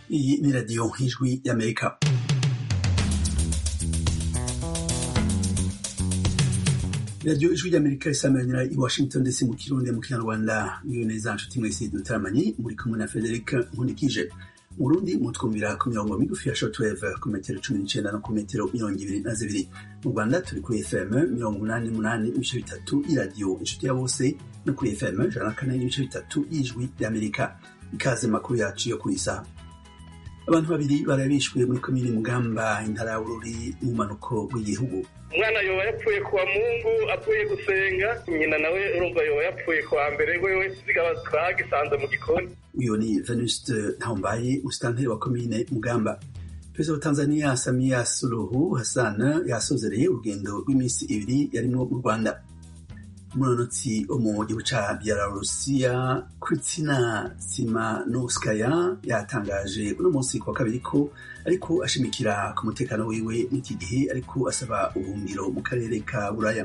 Iyi ni radiyo ijwi y'amerika radiyo ijwi ry'amerika isameranira i washington ndetse mu kirundi mu kinyarwanda niyo neza nshuti mwese dutaramanye muri kumwe na frederic nkunikije mu burundi mutwumvira ku mirongo migufi ya shortwave ku metero cumi n'icenda no ku metero mirongo ibiri na zibiri mu rwanda turi kuri fm mirongo umunani n'umunani ibice bitatu y'iradiyo inshuti ya bose no kuri fm ijana na kane n'ibice bitatu y'ijwi ry'amerika ikaze makuru yacu yo kuri isaha abantu babiri barabishwe muri komine mugamba intara ya bururi mu bumanuko bw'igihugu umwana yoba yapfuye kuwa mungu avuye gusenga nyina nawe urumva yoba yapfuye kuwa mbere wewe zigaba twagisanze mu gikoni uyu ni venuste ntawumbaye musitanteri wa komine mugamba perezida wa tanzania samia suluhu hassan yasozereye urugendo rw'iminsi ibiri yarimwo mu rwanda umunonotsi wo mu gihugu ca belarusiya kristina simanovskaya yatangaje uno munsi kuwa kabiri ko ariko ashimikira ku mutekano wiwe n'iki gihe ariko asaba ubuhungiro mu karere ka buraya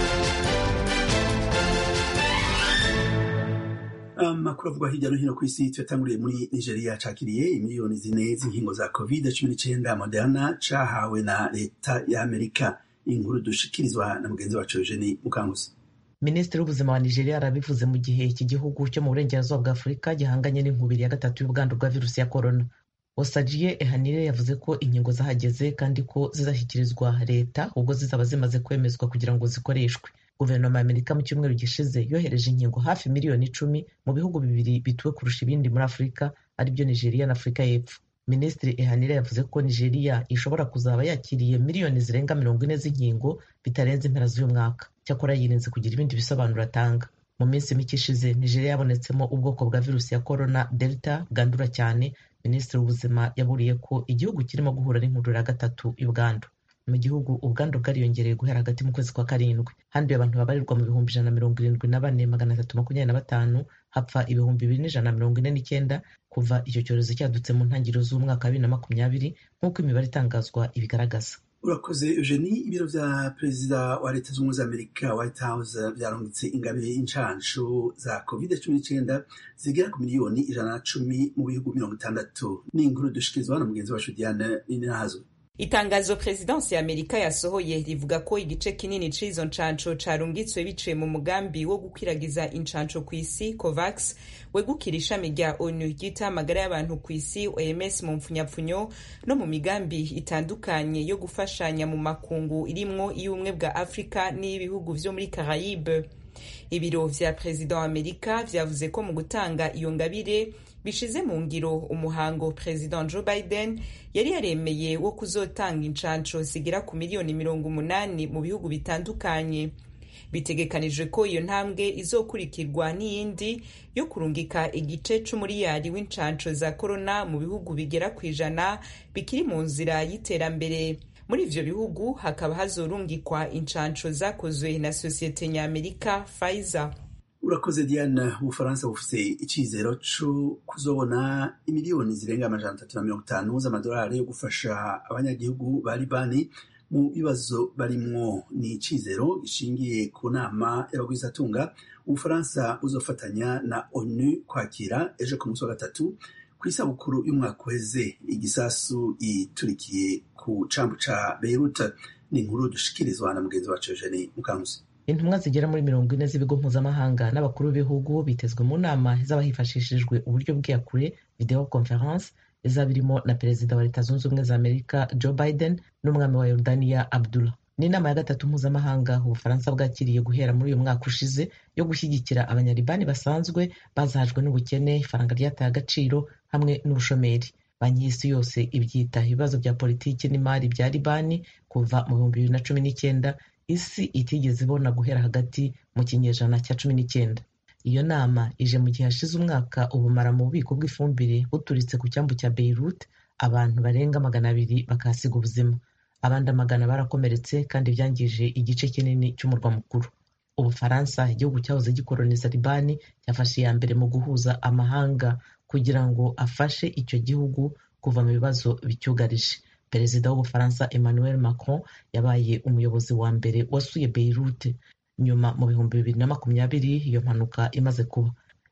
amakuru avugwa hirya no hino ku isi tuyatanguriye muri nigeria cakiriye imiliyoni zine z'inkingo za covid cumi n'icenda moderna cahawe na leta ya amerika inkuru dushikirizwa na mugenzi wacu eugeni mukanguzi minisitiri w'ubuzima wa nigeria arabivuze mu gihe iki gihugu cyo mu burengerazuba bwa afurika gihanganye n'inkubiri ya gatatu y'ubwandu bwa virusi ya korona osajiye ehanire yavuze ko inkingo zahageze kandi ko zizashyikirizwa leta ubwo zizaba zimaze kwemezwa kugira ngo zikoreshwe guverinoma ya amerika mu cyumweru gishize yohereje inkingo hafi miliyoni icumi mu bihugu bibiri bituwe kurusha ibindi muri afurika aribyo nigeria na afurika y'epfo minisitiri ehanire yavuze ko nigeria ishobora kuzaba yakiriye miliyoni zirenga mirongo ine z'inkingo bitarenze impera z'uyu mwaka cyakora yirinze kugira ibindi bisobanuro atanga mu minsi mike ishize nigeria yabonetsemo ubwoko bwa virusi ya korona delta bwandura cyane minisitiri w'ubuzima yaburiye ko igihugu kirimo guhura n'inkundura ya gatatu y'ubwandu mu gihugu ubwandu bwariyongereye guhera hagati mu kwezi kwa karindwi handuye abantu babarirwa mu bihumbi ijana na mirongo irindwi na bane magana atatu makumyabiri na batanu hapfa ibihumbi bibiri n'ijana na mirongo ine n'icyenda kuva icyo cyorezo cyadutse mu ntangiriro z'umwaka wa bibiri na makumyabiri nk'uko imibare itangazwa ibigaragaza urakoze eugenie ibiro vya perezida wa leta z'ubumwe za amerika white house vyarungitse ingabire y'incanshu za covid cumi n'icenda zigera ku miliyoni ijana na cumi mu bihugu mirongo itandatu ni inkuru dushikirizwa na mugenzi wacu diane nininahazo itangazo perezidansi ya amerika yasohoye rivuga ko igice kinini c'izo ncanco carungitswe biciye mu mugambi wo gukwiragiza incanco ku isi covax wegukira ishami rya onu ryita amagara y'abantu ku isi oms mu mpfunyapfunyo no mu migambi itandukanye yo gufashanya mu makungu irimwo iy'ubumwe bwa afurika n'iy'ibihugu vyo muri carayibe ibiro vya perezida wa amerika vyavuze ko mu gutanga iyo ngabire bishize mu ngiro umuhango perezida joe biden yari yaremeye wo kuzotanga incanco zigera ku miliyoni mirongo umunani mu bihugu bitandukanye bitegekanijwe ko iyo ntambwe izokurikirwa n'iyindi yo kurungika igice c'umuriyari w'incanco za korona mu bihugu bigera ku ijana bikiri mu nzira y'iterambere muri ivyo bihugu hakaba hazorungikwa incanco zakozwe na sosiyete nyamerika pfizer urakoze diane ubufaransa bufise icizero co kuzobona imiliyoni zirenga amajana atatu na mirongo itanu z'amadolari yo gufasha abanyagihugu ba libani mu bibazo barimwo ni icizero gishingiye ku nama y'abagwizatunga ubufaransa buzofatanya na onu kwakira ejo ku munsi wa gatatu ku isabukuru y'umwaka uheze igisasu iturikiye ku cambu ca beirut ni inkuru dushikirizwa na mugenzi wacu eugene mukankusi intumwa zigera muri mirongo ine z'ibigo mpuzamahanga n'abakuru b'ibihugu bitezwe mu nama izaba hifashishijwe uburyo bw'iyakure video conference izaba irimo na perezida wa leta zunze ubumwe za amerika joe biden n'umwami wa yordania abdullah ni inama ya gatatu mpuzamahanga ubufaransa bwakiriye guhera muri uyu mwaka ushize yo gushyigikira abanyalibani basanzwe bazahajwe n'ubukene ifaranga ryataye agaciro hamwe n'ubushomeri banki y'isi yose ibyita ibibazo bya politiki n'imari bya libani kuva mu bihumbi bibiri na cumi n'icyenda isi itigeze ibona guhera hagati mu kinyejana cya cumi n'icyenda iyo nama ije mu gihe hashize umwaka ubumara mu bubiko bw'ifumbire buturitse ku cyambu cya beirut abantu barenga magana abiri bakahasiga ubuzima abandi amagana barakomeretse kandi byangije igice kinini cy'umurwa mukuru ubufaransa igihugu cyahoze gikoloniza libani cyafashe iya mbere mu guhuza amahanga kugira ngo afashe icyo gihugu kuva mu bibazo bicyugarije perezida w'ubufaransa emmanuel macron yabaye umuyobozi wa mbere wasuye beirut nyuma mu bihumbi bibiri na makumyabiri iyo mpanuka imaze kuba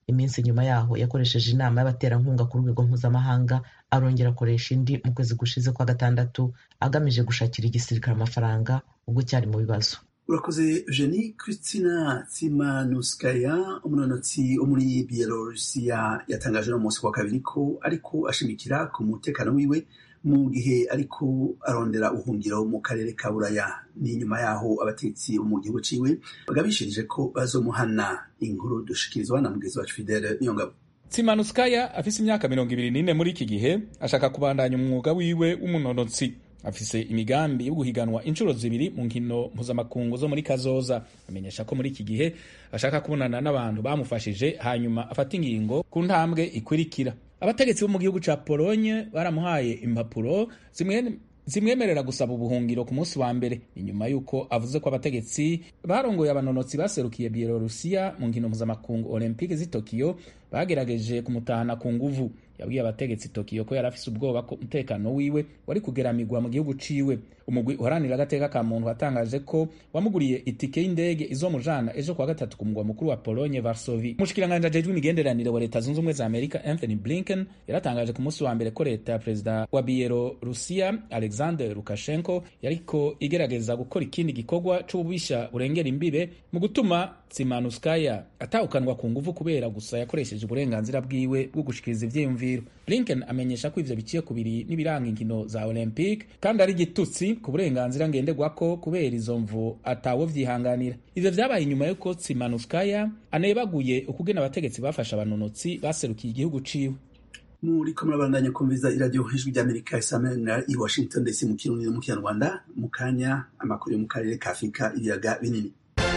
iminsi nyuma yaho yakoresheje inama y'abaterankunga ku rwego mpuzamahanga arongera akoresha indi mu kwezi gushize kwa gatandatu agamije gushakira igisirikare amafaranga ubwo cyari mu bibazo urakoze jeni christina tsimanuskaya umunonotsi wo muri bielorusiya yatangaje no munsi wa kabiri ko ariko ashimikira ku mutekano wiwe mu gihe ariko arondera ubuhungiro mu karere ka buraya ni nyuma yaho abatetsi bo mu gihugu ciwe bagabishirije ko bazomuhana inkuru dushikirizwa na mugenzi wacu fidele niyongabo tsimanuskaya afise imyaka mirongo ibiri n'ine muri iki gihe ashaka kubandanya umwuga wiwe w'umunonotsi afise imigambi yo guhiganwa inshuro zibiri mu nkino mpuzamakungu zo muri kazoza amenyesha ko muri iki gihe ashaka kubonana n'abantu bamufashije hanyuma afata ingingo ku ntambwe ikurikira abategetsi bo mu gihugu ca polonye baramuhaye impapuro zimwe zimwemerera gusaba ubuhungiro ku munsi wa mbere inyuma y'uko avuze ko abategetsi barongoye abanonotsi baserukiye bielorusiya mu nkino mpuzamakungu olympique z'i tokiyo bagerageje kumutahana ku nguvu yabwiye abategetsi tokiyo ko yari afise ubwoba ko umutekano wiwe wari kugeramigwa mu gihugu ciwe umugwi uharanira agateka ka muntu watangaje ko wamuguriye itike y'indege izomujana ejo kuwa gatatu ku mugwa mukuru wa polonye varsovi umushikiranganji ajejwe imigenderanire wa leta zunze ubumwe za amerika anthony blinken yaratangaje ku munsi wa mbere ko leta ya perezida wa bielorusiya alexander lukashenko yariko igerageza gukora ikindi gikorwa c'ububisha burengera imbibe mu gutuma tsimanuskaya atawukanwa ku nguvu kubera gusa yakoresheje uburenganzira bwiwe bwo gushikiriza ivyiyumviro blinken amenyesha ko ivyo biciye kubiri n'ibiranga inkino za olympique kandi ari igitutsi ku burenganzira ngenderwako kubera izo mvu atawe vyihanganira ivyo vyabaye inyuma y'uko tsimanuskaya anebaguye ukugena abategetsi bafashe abanonotsi baserukiye igihugu ciwe muriko murabandanya kumviza iradiyo ijwi ry'amerika isamanira i washington dc mu kirundi no mu kinyarwanda mu kanya amakuru yo mu karere ka afurika ibiyaga binini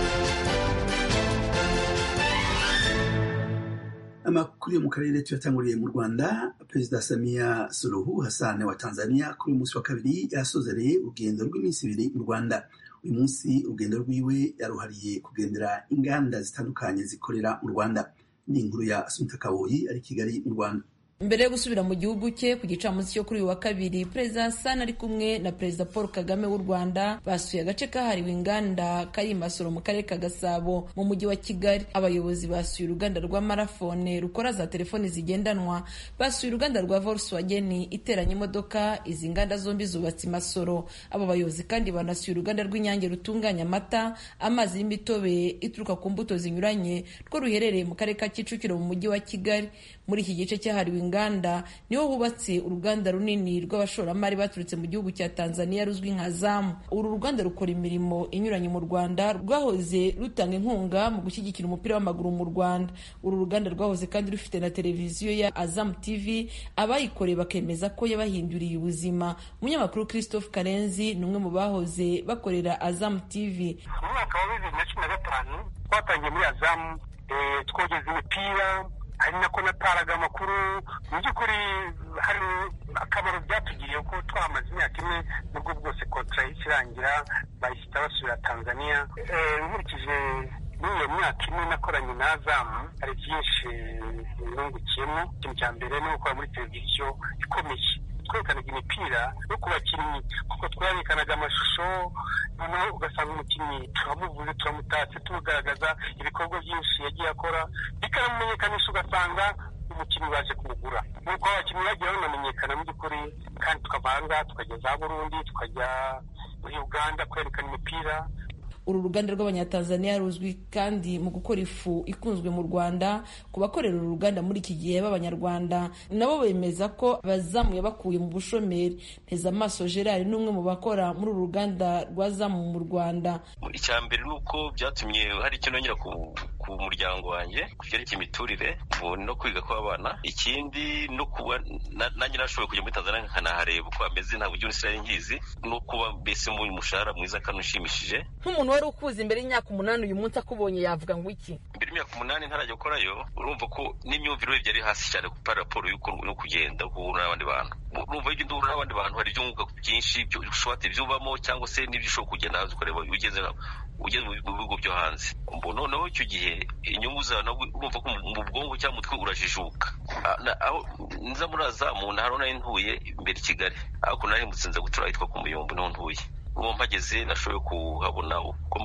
amakuru yo mu karere tuyatanguriye mu rwanda perezida samia suluhu hassan wa tanzania kuri uyu munsi wa kabiri yasozereye urugendo rw'iminsi ibiri mu rwanda uyu munsi urugendo rwiwe yaruhariye kugendera inganda zitandukanye zikorera mu rwanda ni inkuru ya asumita kaboyi ari kigali mu rwanda mbere yo gusubira mu gihugu cye ku gicamunsi cyo kuri uyu wa kabiri perezida hassan ari kumwe na perezida paul kagame w'u rwanda basuye agace kahariwe inganda kari i masoro mu karere ka gasabo mu mujyi wa kigali abayobozi basuye uruganda rwa marafone rukora za telefoni zigendanwa basuye uruganda rwa volkswagen iteranya imodoka izi nganda zombi zubatse i masoro abo bayobozi kandi banasuye uruganda rw'inyange rutunganya amata amazi y'imitobe ituruka ku mbuto zinyuranye rwo ruherereye mu karere ka kicukiro mu mujyi wa kigali muri iki gice cyahariwe inganda niho hubatse uruganda runini rw'abashoramari baturutse mu gihugu cya tanzania ruzwi nka zamu uru ruganda rukora imirimo inyuranye mu rwanda rwahoze rutanga inkunga mu gushyigikira umupira w'amaguru mu rwanda uru ruganda rwahoze kandi rufite na televiziyo ya azamu tv abayikoreye bakemeza ko yabahinduriye ubuzima umunyamakuru christophe karenzi ni umwe mu bahoze bakorera azamu tv mu mwaka wa bibiri na cumi na gatanu twatangiye muri azamu twogeza imipira hari nako nataraga amakuru mu by'ukuri hari akamaro byatugiriye ko twamaze imyaka imwe nubwo bwose kontra ikirangira bahita basubira tanzania nkurikije muri iyo myaka imwe nakoranye na azamu hari byinshi nungukiyemo ikintu cya mbere ni gukora muri televiziyo ikomeye twerekanaga imipira no ku bakinnyi kuko twerekanaga amashusho noneho ugasanga umukinnyi turamuvuze turamutatse tumugaragaza ibikorwa byinshi yagiye akora bikanamumenyekanisha ugasanga umukinnyi baje kumugura nuko abakinnyi bagiye banamenyekana mu by'ukuri kandi tukava ahangaha tukajya za burundi tukajya muri uganda kwerekana imipira uru ruganda rw'abanyatanzaniya ruzwi kandi mu gukora ifu ikunzwe mu rwanda ku bakorera uru ruganda muri iki gihe b'abanyarwanda nabo bemeza ko bazamuye bakuye mu bushomeri nteza amaso gerard ni umwe mu bakora muri uru ruganda rwa zamu mu rwanda icya mbere ni uko byatumye hari icyo nongera ku muryango wanjye ku byerekeye imiturire no kwiga kw'abana ikindi no kuba nanjye nashoboye kujya muri tanzania nkanahareba uko hameze ntabwo ujya unisirayeli nkizi no kuba mbese mu umushahara mwiza kandi ushimishije nk'umuntu wari ukuze imbere y'imyaka umunani uyu munsi akubonye yavuga ngo iki imbere y'imyaka umunani ntarajya gukorayo urumva ko n'imyumvire urebye ari hasi cyane kuri raporo yo kugenda guhura n'abandi bantu urumva iyo ugenda uhura n'abandi bantu hari ibyo wunguka byinshi ushobora ibyo ubamo cyangwa se n'ibyo ushobora kugenda hanze ukareba ugeze ugeze mu bihugu byo hanze noneho icyo gihe inyungu zawe urumva ko mu bwonko cyangwa umutwe urajijuka aho nza muri azamu nahari nari ntuye imbere i kigali ariko nari nza gutura ahitwa ku muyombo niho ntuye uwo mpageze nashoboye kuhabona uko mbahubaka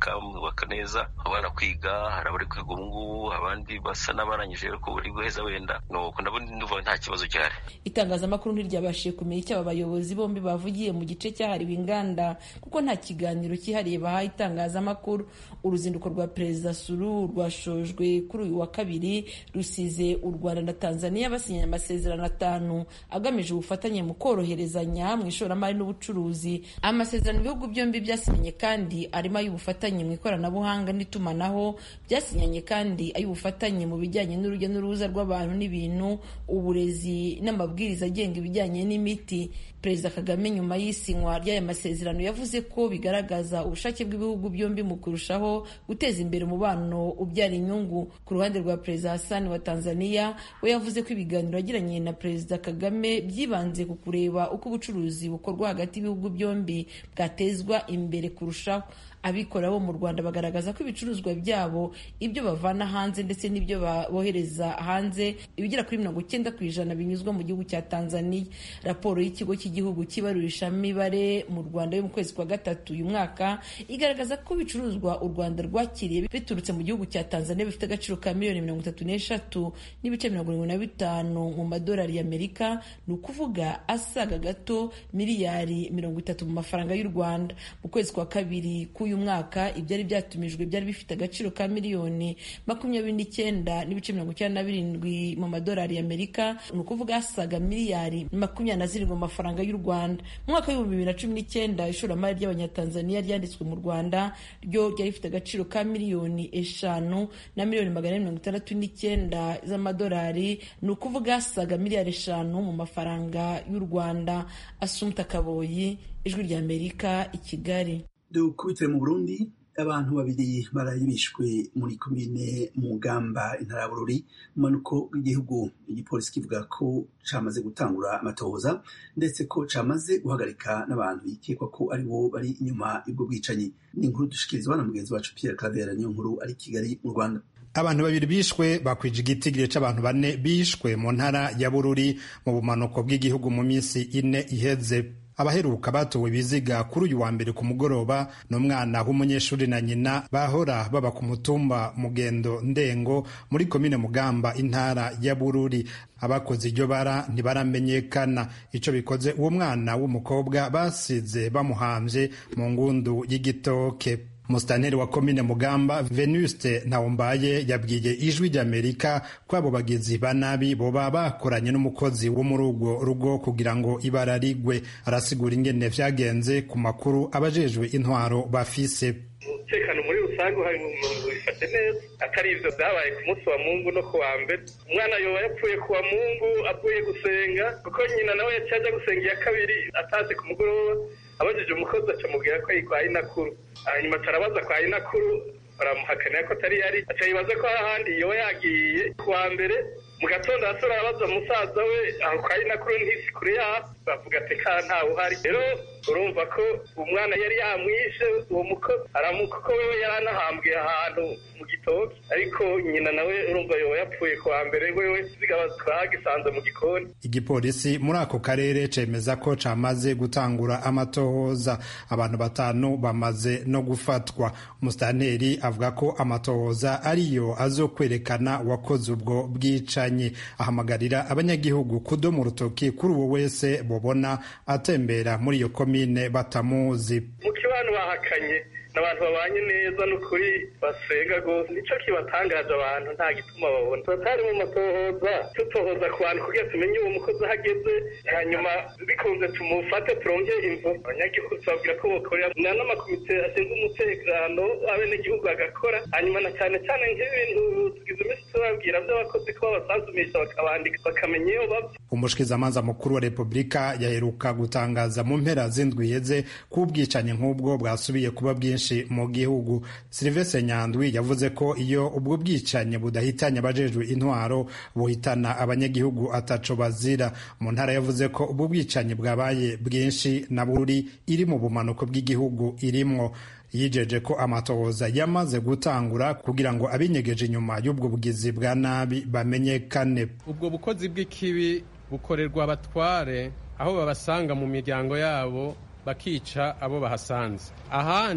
bakubaka neza abana kwiga hari abari kwiga ubu ngubu abandi basa n'abarangije ariko buri guheza wenda nuko ndabona nduva nta kibazo gihari itangazamakuru ntiryabashije kumenya icyo aba bayobozi bombi bavugiye mu gice cyahariwe inganda kuko nta kiganiro cyihariye bahaye itangazamakuru uruzinduko rwa perezida suru rwashojwe kuri uyu wa kabiri rusize u rwanda na tanzania basinyanye amasezerano atanu agamije ubufatanye mu koroherezanya mu ishoramari n'ubucuruzi amasezerano ibihugu byombi byasinyanye kandi arimo ay'ubufatanye mu ikoranabuhanga n'itumanaho byasinyanye kandi ay'ubufatanye mu bijyanye n'urujya n'uruza rw'abantu n'ibintu uburezi n'amabwiriza agenga ibijyanye n'imiti perezida kagame nyuma y'isinywa ry'aya masezerano yavuze ko bigaragaza ubushake bw'ibihugu byombi mu kurushaho guteza imbere umubano ubyara inyungu ku ruhande rwa perezida hassan wa tanzania we yavuze ko ibiganiro yagiranye na perezida kagame byibanze ku kureba uko ubucuruzi bukorwa hagati y'ibihugu byombi bwatezwa imbere kurushaho abikorera bo mu rwanda bagaragaza ko ibicuruzwa byabo ibyo bavana hanze ndetse n'ibyo bohereza hanze ibigera kuri mirongo icyenda ku ijana binyuzwa mu gihugu cya tanzania raporo y'ikigo cy'igihugu cy'ibarurishamibare mu rwanda yo mu kwezi kwa gatatu uyu mwaka igaragaza ko ibicuruzwa u rwanda rwakiriye biturutse mu gihugu cya tanzania bifite agaciro ka miliyoni mirongo itatu n'eshatu n'ibice mirongo irindwi na bitanu mu madolari y'amerika ni ukuvuga asaga gato miliyari mirongo itatu mu mafaranga y'u rwanda mu kwezi kwa kabiri k'uyu mwaka ibyari byatumijwe byari bifite agaciro ka miliyoni makumyabiri n'icyenda n'ibice mirongo icyenda na birindwi mu madolari y'amerika ni ukuvuga asaga miliyari makumyabiri na zirindwi mu mafaranga y'u rwanda mu mwaka w'ibihumbi bibiri na cumi n'icyenda ishoramari ry'abanyatanzaniya ryanditswe mu rwanda ryo ryari rifite agaciro ka miliyoni eshanu na miliyoni magana ane mirongo itandatu n'icyenda z'amadolari ni ukuvuga asaga miliyari eshanu mu mafaranga y'u rwanda asumta kaboyi ijwi ry'amerika i kigali dukubitire mu burundi abantu babiri baraye bishwe muri komine mugamba intara ya bururi mu manuko w'igihugu igipolisi kivuga ko camaze gutangura amatohoza ndetse ko camaze guhagarika n'abantu bikekwa ko ari bo bari inyuma y'ubwo bwicanyi ni inkuru dushikirizwa na mugenzi wacu pierre clavera niyo nkuru ari kigali mu rwanda abantu babiri bishwe bakwije igitigiri c'abantu bane bishwe mu ntara ya bururi mu bumanuko bw'igihugu mu minsi ine iheze abaheruka batowe ibiziga kuri uyu wa mbere ku mugoroba ni umwana w'umunyeshuri na nyina bahora baba ku mutumba mugendo ndengo muri komine mugamba intara ya bururi abakoze iryo bara ntibaramenyekana icyo bikoze uwo mwana w'umukobwa basize bamuhambye mu ngundu y'igitoke Musitanteri wa komine Mugamba Venuste Ntawombaye yabwiye ijwi ry'Amerika ko abo bagizi ba nabi boba bakoranye n'umukozi wo muri urwo rugo kugira ngo ibara rigwe arasigura ingene vyagenze ku makuru abajejwe intwaro bafise umutekano muri rusange uhari mu bifashe neza atari ivyo vyabaye ku munsi wa mungu no ku wa mbere umwana yoba yapfuye ku wa mungu avuye gusenga kuko nyina nawe yaciye aja gusenga iya kabiri atazi ku mugoroba abajije umukozi acamubwira ko yitwaye inakuru hanyuma tarabaza kwa inakuru baramuhakanira ko atari yari aca yibaza ko ahandi yoba yagiye ku wa mbere mu gatondo hasi arabaza musaza we aho kwa inakuru ntisi kure yaho bavuga ati ka ntawe uhari rero urumva ko umwana yari yamwishe uwo mukozi aramuka ko wewe yari anahambwe ahantu mu gitoki ariko nyina nawe urumva yoba yapfuye ku wa mbere wewe zigaba twagisanze mu gikoni igipolisi muri ako karere cemeza ko camaze gutangura amatohoza abantu batanu bamaze no gufatwa umusitanteri avuga ko amatohoza ariyo azokwerekana uwakoze ubwo bwicanyi ahamagarira abanyagihugu kudoma urutoki kuri uwo wese bobona atembera muri iyo komine batamuzi mu kibano bahakanye n'abantu babanye neza n'ukuri basenga rwose nico kibatangaje abantu nta gituma babona turatari mu matohoza tutohoza ku bantu kugira tumenye uwo mukozi aho ageze hanyuma bikunze tumufate turonke imvo abanyagihugu tubabwira ko bokorera na n'amakomite ashinzwe umutekano abenegihugu agakora hanyuma na cyane cyane nk'ibintu tugize iminsi tubabwira by'abakozi ko babasanzumisha bakabandika bakamenya iyo bava umushikizamanza mukuru wa repubulika yaheruka gutangaza mu mpera z'indwi iheze ko ubwicanyi nk'ubwo bwasubiye kuba bwinshi mu gihugu silivestre nyandwi yavuze ko iyo ubwo bwicanyi budahitanye abajejwe intwaro buhitana abanyagihugu ataco bazira mu ntara yavuze ko ubwo bwicanyi bwabaye bwinshi na buri iri mu bumanuko bw'igihugu irimwo yijeje ko amatohoza yamaze gutangura kugira ngo abinyegeje inyuma y'ubwo bugizi bwa nabi bamenyekane ubwo bukozi bw'ikibi bukorerwa abatware aho babasanga mu miryango yabo bakica abo bahasanze ahandi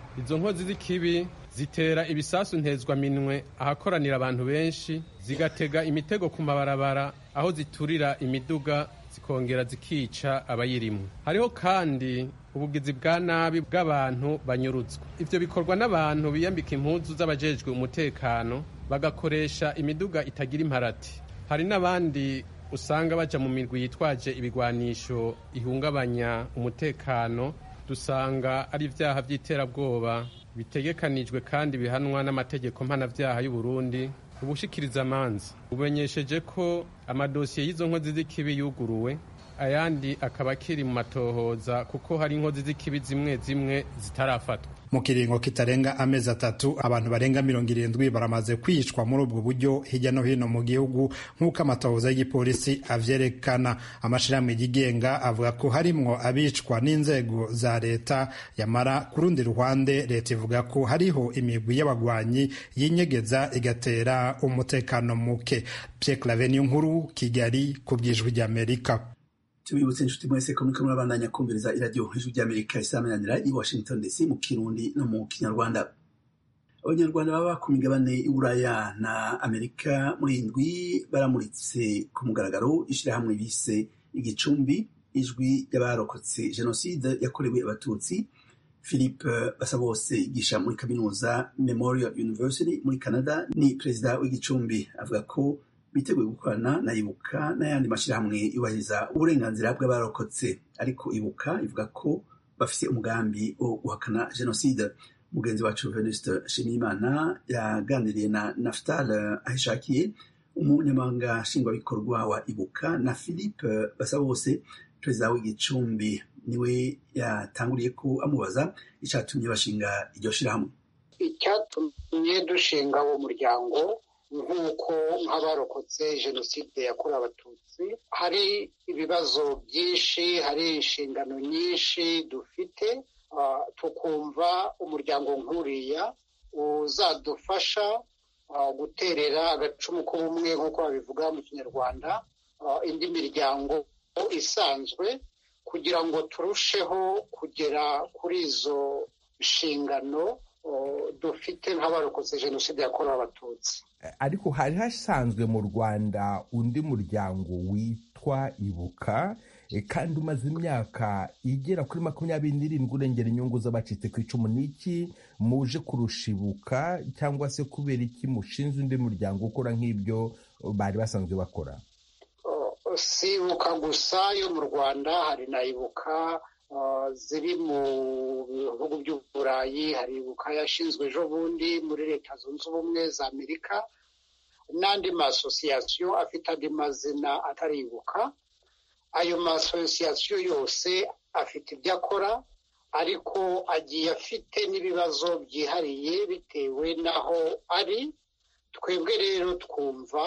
izo nkozi z'ikibi zitera ibisasu ntezwaminwe ahakoranira abantu benshi zigatega imitego ku mabarabara aho ziturira imiduga zikongera zikica abayirimo hariho kandi ubugizi bwa nabi bw'abantu banyurutswa ivyo bikorwa n'abantu biyambika impuzu z'abajejwe umutekano bagakoresha imiduga itagira imparati hari n'abandi usanga baja mu mirwi yitwaje ibigwanisho ihungabanya umutekano dusanga ari ivyaha vy'iterabwoba bitegekanijwe kandi bihanwa n'amategeko mpanavyaha y'u Burundi ubushikiriza amanza bumenyesheje ko amadosiye y'izo nkozi z'ikibi yuguruwe ayandi akaba akiri mu matohoza kuko hari inkozi z'ikibi zimwe zimwe zitarafatwa mu kiringo kitarenga amezi atatu abantu barenga mirongo irindwi baramaze kwicwa muri ubwo buryo hirya no hino mu gihugu nk'uko amatohoza y'igipolisi avyerekana amashirahamwe yigenga avuga ko harimwo abicwa n'inzego za leta yamara ku rundi ruhande leta ivuga ko hariho imigwi y'abagwanyi yinyegeza igatera umutekano muke Pierre Claver nkuru Kigali ku bw'ijwi ry'Amerika tubibutse inshuti mwese ko muriko murabandanya kumviriza iradiyo ijwi ry'amerika isamananira i washington dc mu kirundi no mu kinyarwanda abanyarwanda baba ku migabane y'uburaya na amerika muri indwi baramuritse ku mugaragaro ishyirahamwe bise igicumbi ijwi ry'abarokotse jenoside yakorewe abatutsi philippe basabose yigisha muri kaminuza memorial university muri canada ni perezida w'igicumbi avuga ko biteguye gukorana na ibuka n'ayandi mashyirahamwe yubahiriza uburenganzira bw'abarokotse ariko ibuka ivuga ko bafise umugambi wo guhakana jenoside mugenzi wacu venuste nshimiyimana yaganiriye na naftal ahishakiye umunyamabanga nshingwabikorwa wa ibuka na philippe basabose perezida w'igicumbi niwe yatanguriye ko amubaza icyatumye bashinga iryo shyirahamwe icyatumye dushinga uwo muryango nk'uko nk'abarokotse jenoside yakorewe abatutsi hari ibibazo byinshi hari inshingano nyinshi dufite tukumva umuryango nk'uriya uzadufasha guterera agacumu k'ubumwe nk'uko babivuga mu kinyarwanda indi miryango isanzwe kugira ngo turusheho kugera kuri izo nshingano dufite nk'abarokotse jenoside yakorewe abatutsi ariko hari hasanzwe mu rwanda undi muryango witwa ibuka kandi umaze imyaka igera kuri makumyabiri n'irindwi urengera inyungu z'abacitse ku icumu n'iki muje kurusha ibuka cyangwa se kubera iki mushinze undi muryango ukora nk'ibyo bari basanzwe bakora si ibuka gusa yo mu rwanda hari na ibuka ziri mu bihugu by'uburayi hari ibuka yashinzwe ejo bundi muri leta zunze ubumwe za amerika n'andi masosiyasiyo afite andi mazina atari ibuka ayo masosiyasiyo yose afite ibyo akora ariko agiye afite n'ibibazo byihariye bitewe n'aho ari twebwe rero twumva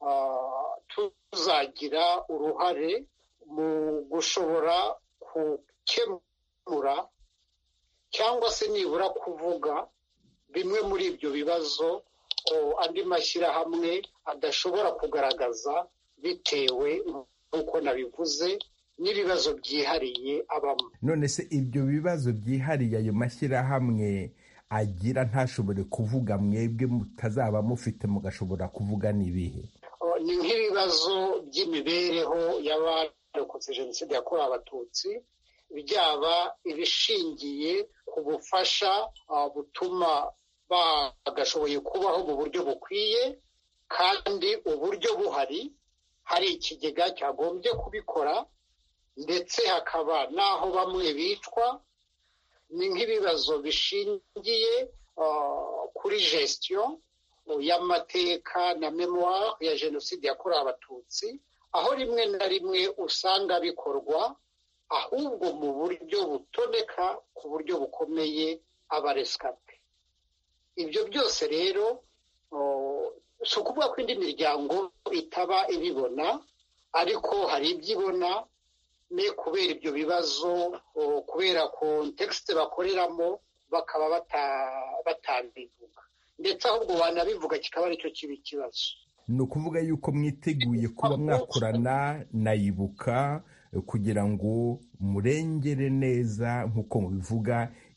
tuzagira uruhare mu gushobora gukemura cyangwa se nibura kuvuga bimwe muri ibyo bibazo andi mashyirahamwe adashobora kugaragaza bitewe nk'uko nabivuze n'ibibazo byihariye abamo none se ibyo bibazo byihariye ayo mashyirahamwe agira ntashobore kuvuga mwebwe mutazaba mufite mugashobora kuvuga n'ibihe ni nk'ibibazo by'imibereho y'abarokotse jenoside yakorewe abatutsi byaba ibishingiye ku bufasha butuma bagashoboye kubaho mu buryo bukwiye kandi uburyo buhari hari ikigega cyagombye kubikora ndetse hakaba n'aho bamwe bicwa ni nk'ibibazo bishingiye kuri gestion y'amateka na memoire ya jenoside yakorewe abatutsi aho rimwe na rimwe usanga bikorwa ahubwo mu buryo butoneka ku buryo bukomeye abaresikape ibyo byose rero si ukuvuga ko indi miryango itaba ibibona ariko hari ibyo ibona ne kubera ibyo bibazo kubera kontekisite bakoreramo bakaba batabivuga ndetse ahubwo wanabivuga kikaba aricyo kiba ikibazo ni ukuvuga yuko mwiteguye kuba mwakorana na ibuka kugira ngo murengere neza nk'uko mubivuga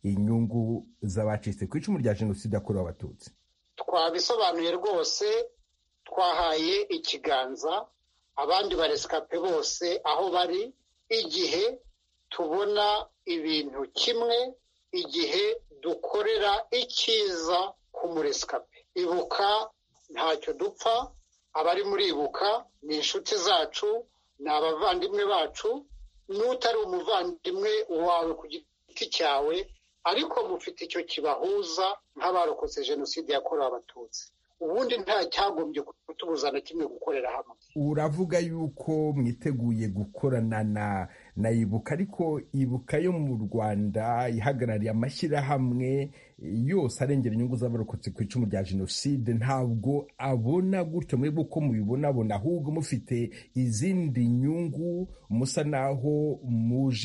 inyungu z'abacitse ku icumu rya jenoside yakorewe abatutsi twabisobanuye rwose twahaye ikiganza abandi baresikape bose aho bari igihe tubona ibintu kimwe igihe dukorera icyiza ku muresikape ibuka ntacyo dupfa abari muri ibuka ni inshuti zacu ni abavandimwe bacu n'utari umuvandimwe wawe ku giti cyawe ariko mufite icyo kibahuza nk'abarokotse jenoside yakorewe abatutsi ubundi nta cyagombye kutubuza na kimwe gukorera hamwe uravuga yuko mwiteguye gukorana na na ibuka ariko ibuka yo mu rwanda ihagarariye amashyirahamwe yose arengera inyungu z'abarokotse ku icumu rya jenoside ntabwo abona gutyo mwebwe uko mubibonabona ahubwo mufite izindi nyungu musa naho muje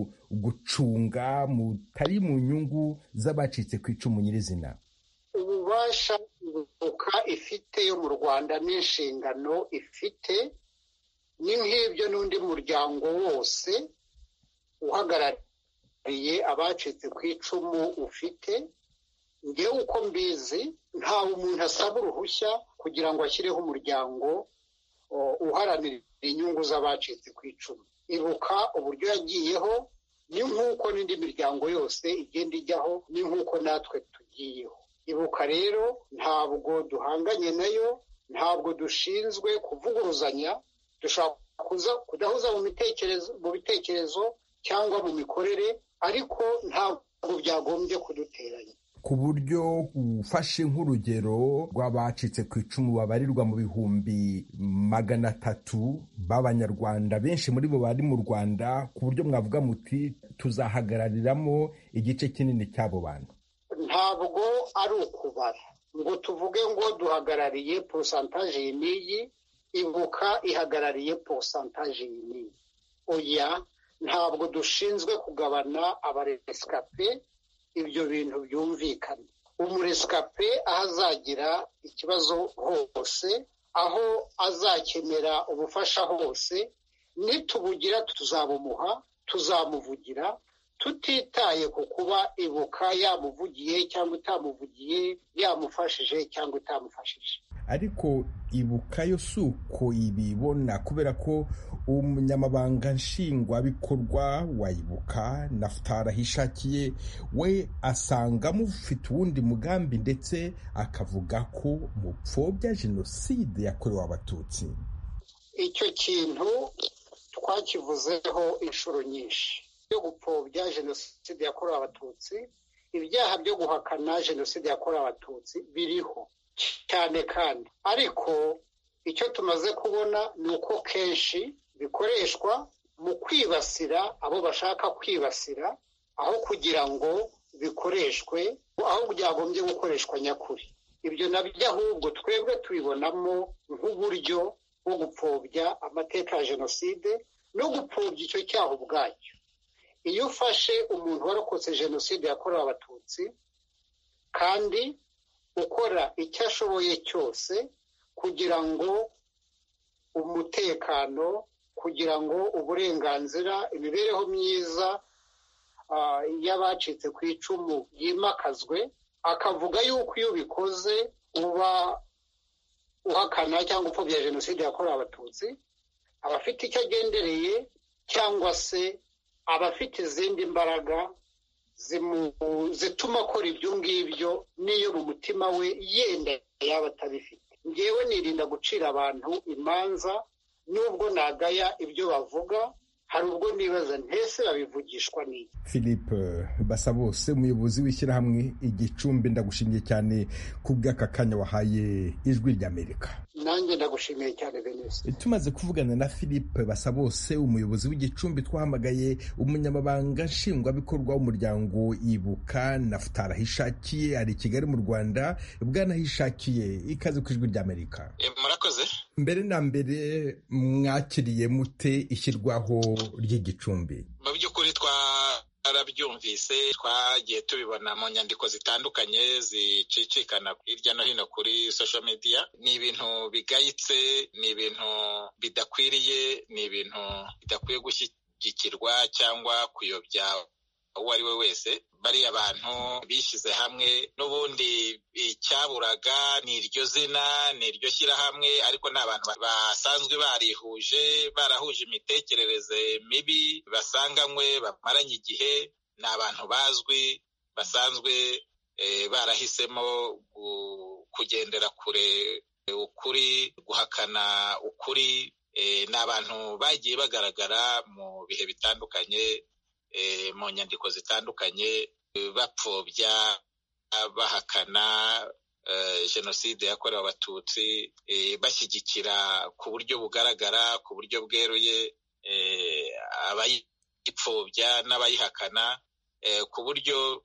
gucunga mutari mu nyungu z'abacitse ku icumu nyirizina ububasha ibuka ifite yo mu rwanda n'inshingano ifite ni nk'ibyo n'undi muryango wose uhagarariye abacitse ku icumu ufite ngewe uko mbizi ntawe umuntu asaba uruhushya kugira ngo ashyireho umuryango uharanira inyungu z'abacitse ku icumu ibuka uburyo yagiyeho ni nk'uko n'indi miryango yose igenda ijyaho ni nk'uko natwe tugiyeho ibuka rero ntabwo duhanganye nayo ntabwo dushinzwe kuvuguruzanya dushobora kudahuza mu bitekerezo cyangwa mu mikorere ariko ntabwo byagombye kuduteranya ku buryo ufashe nk'urugero rw'abacitse ku icumu babarirwa mu bihumbi magana atatu b'abanyarwanda benshi muri bo bari mu rwanda ku buryo mwavuga muti tuzahagarariramo igice kinini cy'abo bantu ntabwo ari ukubara ngo tuvuge ngo duhagarariye porosantaje iyi n'iyi ibuka ihagarariye porosantaje iyi n'iyi oya ntabwo dushinzwe kugabana abaresikape ibyo bintu byumvikana umuresikape aho azagira ikibazo hose aho azakenera ubufasha hose nitubugira tuzabumuha tuzamuvugira tutitaye ku kuba ibuka yamuvugiye cyangwa itamuvugiye yamufashije cyangwa itamufashije ariko ibuka yo si uko ibibona kubera ko umunyamabanga nshingwabikorwa wa ibuka nafutari ahishakiye we asanga mufite uwundi mugambi ndetse akavuga ko mupfobya jenoside yakorewe abatutsi icyo kintu twakivuzeho inshuro nyinshi byo gupfobya jenoside yakorewe abatutsi ibyaha byo guhakana jenoside yakorewe abatutsi biriho cyane kandi ariko icyo tumaze kubona ni uko kenshi bikoreshwa mu kwibasira abo bashaka kwibasira aho kugira ngo bikoreshwe aho byagombye gukoreshwa nyakuri ibyo nabyo ahubwo twebwe tubibonamo nk'uburyo bwo gupfobya amateka ya jenoside no gupfobya icyo cyaha ubwacyo iyo ufashe umuntu warokotse jenoside yakorewe abatutsi kandi ukora icyo ashoboye cyose kugira ngo umutekano kugira ngo uburenganzira imibereho myiza y'abacitse ku icumu yimakazwe akavuga yuko iyo ubikoze uba uhakana cyangwa upfobya jenoside yakorewe abatutsi aba afite icyo agendereye cyangwa se aba afite izindi mbaraga zituma akora ibyo ngibyo n'iyo mu mutima we yenda yaba atabifite ngewe nirinda gucira abantu imanza nubwo nagaya ibyo bavuga hari ubwo nibaza ntese babivugishwa n'iki philippe basabose umuyobozi w'ishyirahamwe igicumbi ndagushimiye cyane ku bw'aka kanya wahaye ijwi ry'amerika nanjye ndagushimiye cyane venise tumaze kuvugana na philippe basabose umuyobozi w'igicumbi twahamagaye umunyamabanga nshingwabikorwa w'umuryango ibuka nafutari ahishakiye ari i kigali mu rwanda bwanahishakiye ikaze ku ijwi ry'amerika murakoze mbere na mbere mwakiriye mute ishyirwaho ry'igicumbi mu by'ukuri twarabyumvise twagiye tubibona mu nyandiko zitandukanye zicicikana hirya no hino kuri social media ni ibintu bigayitse ni ibintu bidakwiriye ni ibintu bidakwiye gushyigikirwa cyangwa kuyobya uwo ari we wese bariya bantu bishyize hamwe n'ubundi icyaburaga ni iryo zina ni iryo shyirahamwe ariko ni abantu basanzwe barihuje barahuje imitekerereze mibi basanganywe bamaranye igihe ni abantu bazwi basanzwe barahisemo kugendera kure ukuri guhakana ukuri ni abantu bagiye bagaragara mu bihe bitandukanye mu nyandiko zitandukanye bapfobya bahakana jenoside yakorewe abatutsi bashyigikira ku buryo bugaragara ku buryo bweruye abayipfobya n'abayihakana ku buryo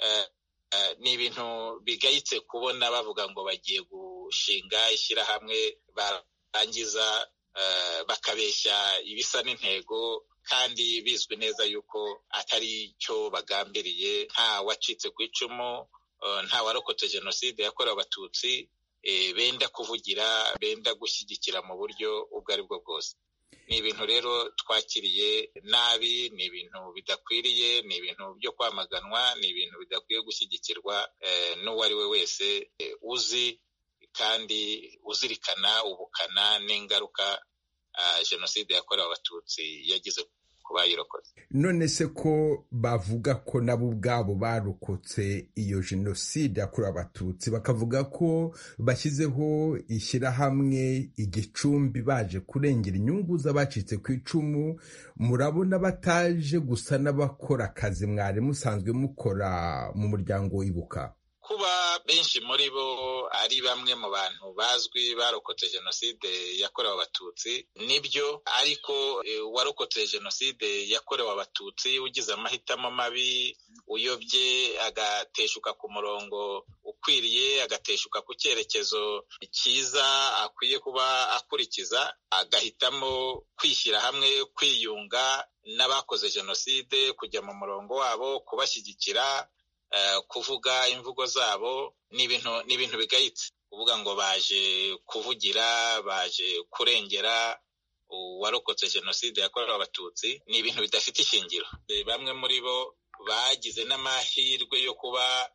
ni ibintu bigayitse kubona bavuga ngo bagiye gushinga ishyirahamwe barangiza bakabeshya ibisa n'intego kandi bizwi neza yuko atari cyo bagambiriye nta wacitse ku icumu nta warokotse jenoside yakorewe abatutsi benda kuvugira benda gushyigikira mu buryo ubwo ari bwo bwose ni ibintu rero twakiriye nabi ni ibintu bidakwiriye ni ibintu byo kwamaganwa ni ibintu bidakwiye gushyigikirwa n'uwo ari we wese uzi kandi uzirikana ubukana n'ingaruka jenoside yakorewe abatutsi yagize ku bayirokotse none se ko bavuga ko nabo ubwabo barokotse iyo jenoside yakorewe abatutsi bakavuga ko bashyizeho ishyirahamwe igicumbi baje kurengera inyungu z'abacitse ku icumu murabona bataje gusa n'abakora akazi mwari musanzwe mukora mu muryango wibuka kuba benshi muri bo ari bamwe mu bantu bazwi barokotse jenoside yakorewe abatutsi nibyo ariko uwarokotse jenoside yakorewe abatutsi ugize amahitamo mabi uyobye agateshuka ku murongo ukwiriye agateshuka ku cyerekezo cyiza akwiye kuba akurikiza agahitamo kwishyira hamwe kwiyunga n'abakoze jenoside kujya mu murongo wabo kubashyigikira kuvuga imvugo zabo ni ibintu ni ibintu bigayitse kuvuga ngo baje kuvugira baje kurengera uwarokotse jenoside yakorewe abatutsi ni ibintu bidafite ishingiro bamwe muri bo bagize n'amahirwe yo kuba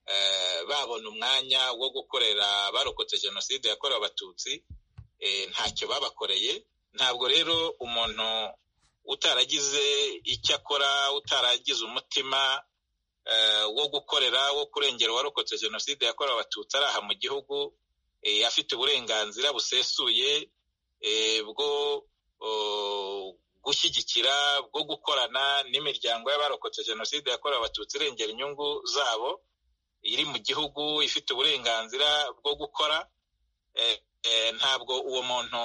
babona umwanya wo gukorera abarokotse jenoside yakorewe abatutsi ntacyo babakoreye ntabwo rero umuntu utaragize icyo akora utaragize umutima wo gukorera wo kurengera uwarokotse jenoside yakorewe abatutsi ari aha mu gihugu afite uburenganzira busesuye bwo gushyigikira bwo gukorana n'imiryango y'abarokotse jenoside yakorewe abatutsi irengera inyungu zabo iri mu gihugu ifite uburenganzira bwo gukora ntabwo uwo muntu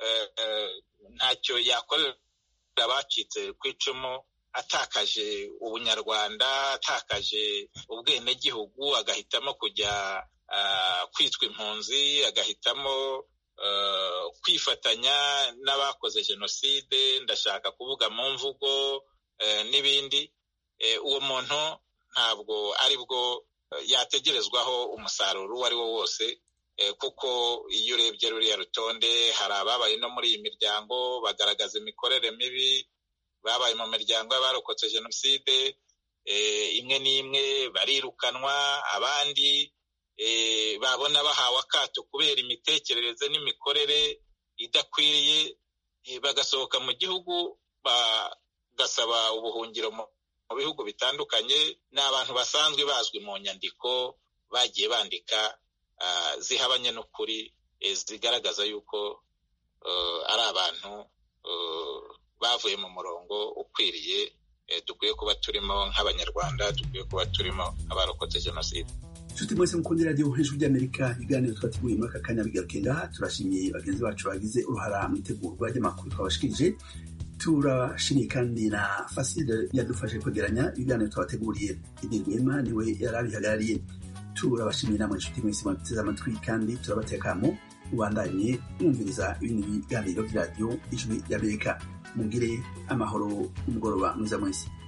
ntacyo yakorera abacitse ku icumu atakaje ubunyarwanda atakaje ubwenegihugu agahitamo kujya kwitwa impunzi agahitamo kwifatanya n'abakoze jenoside ndashaka kuvuga mu mvugo n'ibindi uwo muntu ntabwo ari bwo yategerezwaho umusaruro uwo ari wo wose kuko iyo urebye ruriya rutonde hari ababaye no muri iyi miryango bagaragaza imikorere mibi babaye mu miryango y'abarokotse jenoside imwe n'imwe barirukanwa abandi babona bahawe akato kubera imitekerereze n'imikorere idakwiriye bagasohoka mu gihugu bagasaba ubuhungiro mu bihugu bitandukanye ni abantu basanzwe bazwi mu nyandiko bagiye bandika zihabanye n'ukuri zigaragaza yuko ari abantu bavuye mu murongo ukwiriye dukwiye kuba turimo nk'abanyarwanda dukwiye kuba turimo abarokotse jenoside inshuti mwese mukundira radiyo hejuru ry'amerika ibiganiro twateguye muri aka kanya bigaruke ngaha turashimiye bagenzi bacu bagize uruhara mu itegurwa ry'amakuru twabashikirije turashimiye kandi na faside yadufashe kwegeranya ibiganiro twabateguriye idi rwema niwe yari abihagarariye turabashimiye namwe inshuti mwese mwateze amatwi kandi turabatekamo ubandanye mwumviriza ibindi biganiro by'iradiyo ijwi ry'amerika mugire amahoro umugoroba mwiza mwese